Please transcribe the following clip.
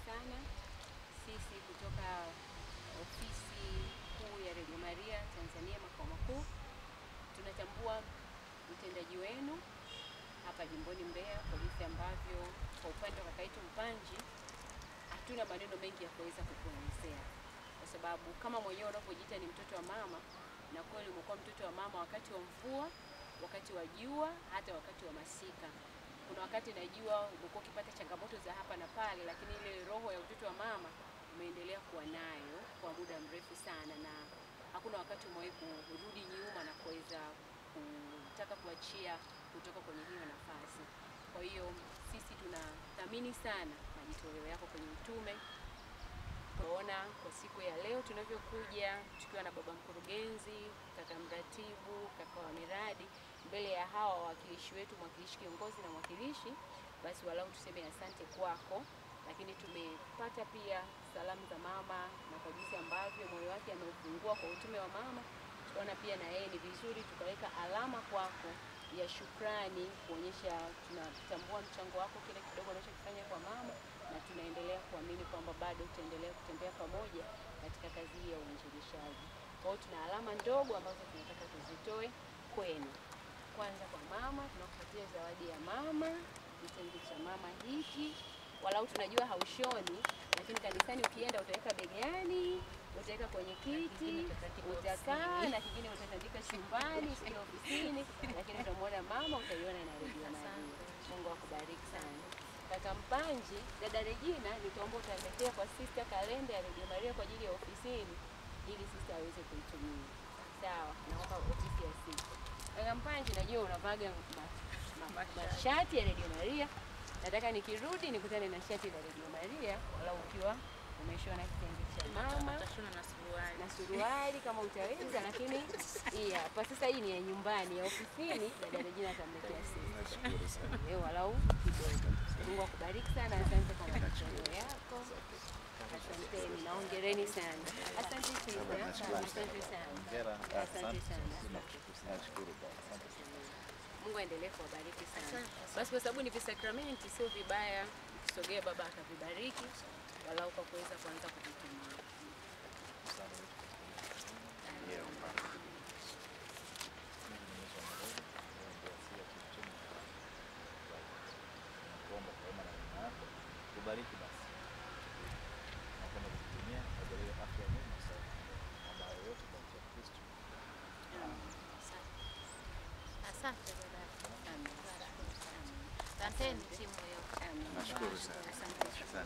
sana. Sisi kutoka ofisi kuu ya Radio Maria Tanzania makao makuu tunatambua utendaji wenu hapa jimboni Mbeya kwa jinsi ambavyo kwa upande wa kaka yetu Mpanji hatuna maneno mengi ya kuweza kukuelezea, kwa sababu kama mwenyewe unavyojiita ni mtoto wa mama, na kweli umekuwa mtoto wa mama wakati wa mvua, wakati wa jua, hata wakati wa masika. Kuna wakati najua umekuwa ukipata changamoto za hapa na pale, lakini ile roho ya utoto wa mama umeendelea kuwa nayo kwa muda mrefu sana, na hakuna wakati umewahi kurudi nyuma na kuweza kutaka kuachia kutoka kwenye hiyo nafasi. Kwa hiyo sisi tunathamini sana majitoleo yako kwenye utume. Tunaona kwa siku ya leo tunavyokuja tukiwa na baba mkurugenzi, kaka mratibu, kaka wa miradi, mbele ya hawa wawakilishi wetu, mwakilishi kiongozi na mwakilishi, basi walau tuseme asante kwako. Lakini tumepata pia salamu za mama na kwa jinsi ambavyo moyo wake ameufungua kwa utume wa mama, tukaona pia na yeye ni vizuri tukaweka alama kwako ya shukrani kuonyesha tunatambua mchango wako kile kidogo unachokifanya kwa mama, na tunaendelea kuamini kwamba bado utaendelea kutembea pamoja katika kazi hii ya uinjilishaji. Kwa hiyo tuna alama ndogo ambazo tunataka tuzitoe kwenu. Kwanza kwa mama, tunakupatia zawadi ya mama, kitenge cha mama hiki walau tunajua haushoni, lakini kanisani ukienda utaweka begani, utaweka kwenye kiti, utakaa na kingine utatandika chumbani, sio ofisini, lakini utamwona mama, utaiona na redio Maria. Mungu akubariki sana. Kaka Mpanji, dada Regina, nitaomba utaletea kwa sista kalenda ya redio Maria kwa ajili ya ofisini, ili sista aweze kuitumia. Sawa, naomba ofisi ya sista. Kaka Mpanji, najua unavaga ma- ma- mashati ya redio Maria nataka nikirudi nikutane na shati la Radio Maria, wala ukiwa umeshona kitenge cha mama Utashona na suruali. na suruali kama utaweza, lakini hii hapa sasa, hii ni ya nyumbani. Ya ofisini dada Regina atamletea sisi Nashukuru sana. leo, walau kidogo. Mungu akubariki sana, asante kwa matoleo yako, asanteni na hongereni sana. Asante Baba, sana, nashukuru asante sana. sana, Hongera. asante sana. Nashukuru baba. Asante sana. Mungu aendelee kuwabariki sana. Basi kwa sababu ni visakramenti, sio vibaya ukisogea baba akavibariki, walau kwa kuweza kuanza kuvitumia. Nakuomba kwa wema na neema yako tubariki basi na kwenda kutumia ajalie afya njema sana ambayo yote kwa njia ya Kristo. Asante dada. Amen. Asanteni timu yote. Amen. Nashukuru sana. Asante. Asante.